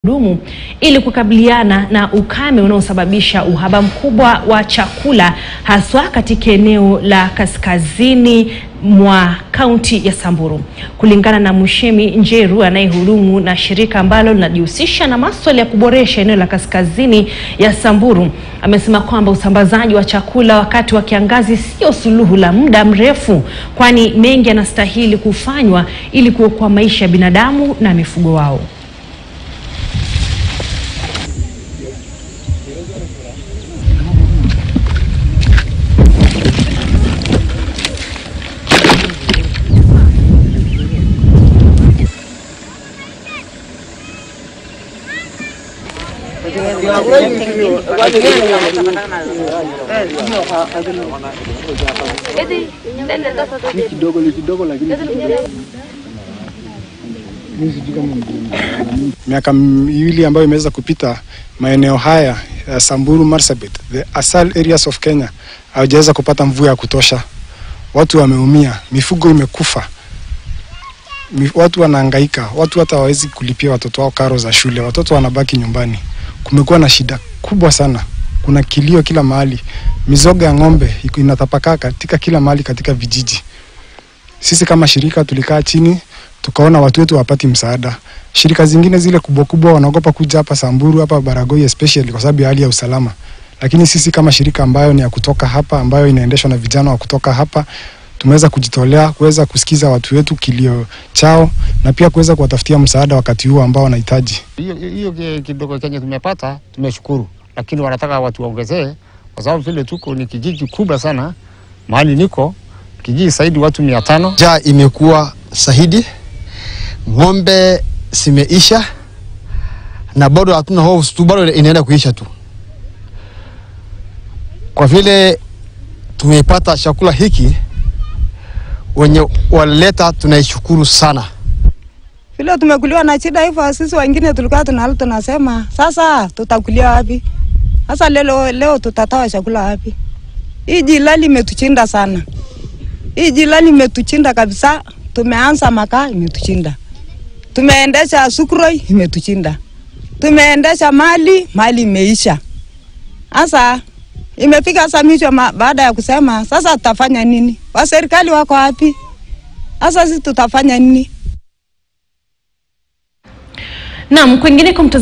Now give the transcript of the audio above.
dumu ili kukabiliana na ukame unaosababisha uhaba mkubwa wa chakula haswa katika eneo la kaskazini mwa kaunti ya Samburu. Kulingana na Mushemi Njeru anayehudumu na shirika ambalo linajihusisha na masuala ya kuboresha eneo la kaskazini ya Samburu, amesema kwamba usambazaji wa chakula wakati wa kiangazi sio suluhu la muda mrefu, kwani mengi yanastahili kufanywa ili kuokoa maisha ya binadamu na mifugo wao. Miaka miwili ambayo imeweza kupita, maeneo haya ya Samburu, Marsabit, the ASAL areas of Kenya hawajaweza kupata mvua ya kutosha. Watu wameumia, mifugo imekufa, mi- watu wanahangaika, watu hata hawawezi kulipia watoto wao karo za shule, watoto wanabaki nyumbani. Kumekuwa na shida kubwa sana, kuna kilio kila mahali, mizoga ya ng'ombe iko- inatapakaa katika kila mahali katika vijiji. Sisi kama shirika tulikaa chini tukaona watu wetu wapati msaada. Shirika zingine zile kubwa kubwa wanaogopa kuja hapa Samburu, hapa Baragoi especially kwa sababu ya hali ya usalama, lakini sisi kama shirika ambayo ni ya kutoka hapa, ambayo inaendeshwa na vijana wa kutoka hapa, tumeweza kujitolea kuweza kusikiza watu wetu kilio chao na pia kuweza kuwatafutia msaada wakati huu ambao wanahitaji. Hiyo hiyo ki- kidogo kenye tumepata tumeshukuru, lakini wanataka watu waongezee, kwa sababu vile tuko ni kijiji kubwa sana. Mahali niko kijiji zaidi watu mia tano. Njaa imekuwa sahidi, ng'ombe zimeisha na bado hatuna hofu tu, bado inaenda kuisha tu. Kwa vile tumepata chakula hiki, wenye walileta tunaishukuru sana. vile tumekuliwa na shida hivyo, sisi wengine tulikuwa tunalo tunasema sasa tutakulia wapi? Sasa leo, leo tutatoa chakula wapi? Hii jilali imetuchinda sana, hii jilali imetuchinda kabisa. Tumeanza makaa imetuchinda, tumeendesha sukroi imetuchinda, tumeendesha mali mali imeisha. Sasa imefika sasa mwisho ma- baada ya kusema sasa tutafanya nini? Wa serikali wako wapi? Sasa sisi tutafanya nini? Naam, kwingineko mtazamaji